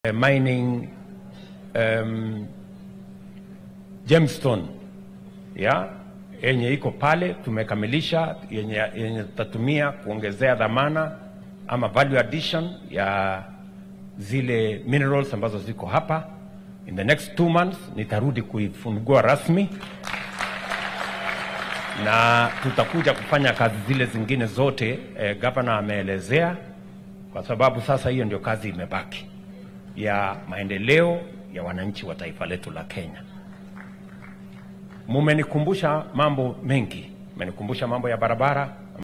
mining um, gemstone ya yenye iko pale tumekamilisha, yenye yenye tutatumia kuongezea dhamana ama value addition ya zile minerals ambazo ziko hapa. In the next two months nitarudi kuifungua rasmi na tutakuja kufanya kazi zile zingine zote eh, gavana ameelezea, kwa sababu sasa hiyo ndio kazi imebaki ya maendeleo ya wananchi wa taifa letu la Kenya. Mumenikumbusha mambo mengi, mumenikumbusha mambo ya barabara,